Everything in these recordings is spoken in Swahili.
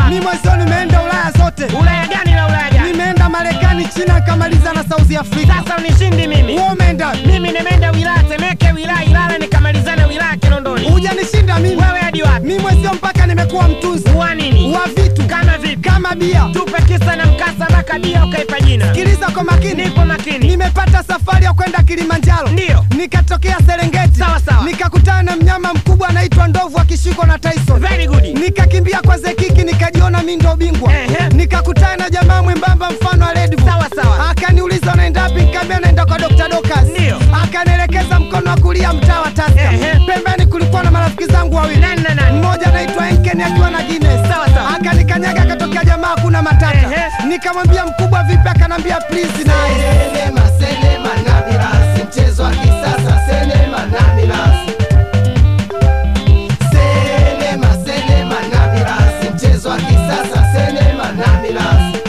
mi mwezio nimeenda ulaya zote Ulaya gani na Ulaya gani? nimeenda marekani china nikamaliza na south africa Sasa unishindi mimi. Wewe umeenda Mimi nimeenda wilaya Temeke, wilaya Ilala, nikamalizana wilaya Kinondoni. hujanishinda mimi Wewe hadi wapi? mi mwezio mpaka nimekuwa mtunzi Wa nini? wa vitu Kama vipi? kama bia Tupe kisa na mkasa mpaka bia ukaipa jina. sikiliza kwa makini Nipo makini. nimepata safari ya kwenda kilimanjaro Ndiyo. nikatokea serengeti Sawa, sawa. nikakutana na mnyama mkubwa anaitwa ndovu akishikwa na tyson Very good. nikakimbia kwa zekiki nikajiona mi ndo bingwa Ehe. nikakutana na jamaa mwembamba mfano wa Red Bull. Sawa, sawa. akaniuliza unaenda wapi nikaambia naenda kwa Dr. Dokas Ndiyo. akanielekeza mkono wa kulia mtaa wa Taska Ehe. pembeni kulikuwa na marafiki zangu wawili Nani na nani? mmoja anaitwa Enken akiwa na Guinness Sawa, sawa. akanikanyaga akatokea jamaa kuna matata Ehe. nikamwambia mkubwa vipi akanambia please na Senema, senema na mirasi, mchezo wa kisasa, senema na mirasi. Senema, senema na mirasi, mchezo wa kisasa, senema na mirasi.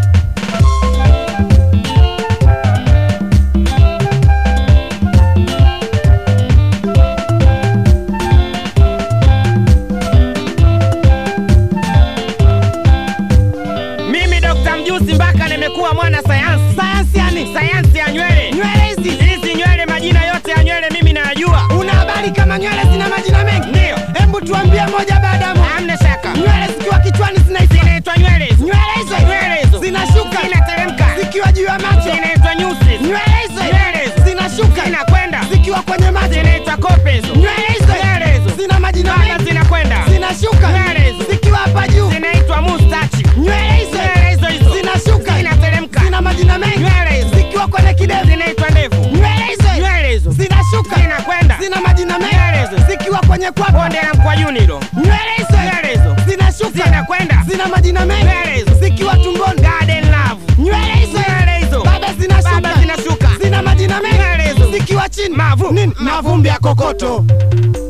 Mimi Dr. Mjusi mpaka nimekuwa mwana sayansi. sayansi yani Sayansi ya nywele. nywele hizi Hizi nywele majina yote ya nywele mimi nayajua. una habari kama nywele zina majina mengi Ndio. hebu tuambie moja baada ya moja Hamna shaka. nywele zikiwa kichwani zinaitwa Zinaitwa nywele hizo. nywele hizo Nywele hizo. zinashuka Zinateremka. zikiwa juu ya macho Zinaitwa nyusi. nywele hizo Nywele hizo. zinashuka Zinakwenda. zikiwa kwenye macho Zinaitwa kope hizo. nywele hizo Nywele hizo. zina majina Baba mengi zinakwenda. zinashuka Nywele hizo. zikiwa hapa juu Zinaitwa mustachi. nywele hizo Nywele hizo hizo. zinashuka Zinateremka. zina majina mengi Nywele hizo. zikiwa kwenye kidevu Zinaitwa ndefu. nywele hizo Nywele hizo. zinashuka Zinakwenda. zina majina Nywele mengi hizo. zikiwa kwenye kwapa Bonde la mkwajuni hilo. nywele hizo Nywele hizo. zinashuka Zinakwenda. zina majina Nywele mengi hizo. zikiwa tumboni Garden love. nywele hizo Nywele hizo. baba zinashuka Baba zinashuka. zina majina Nywele mengi hizo. zikiwa chini Mavu. Nini? mavumbi ya kokoto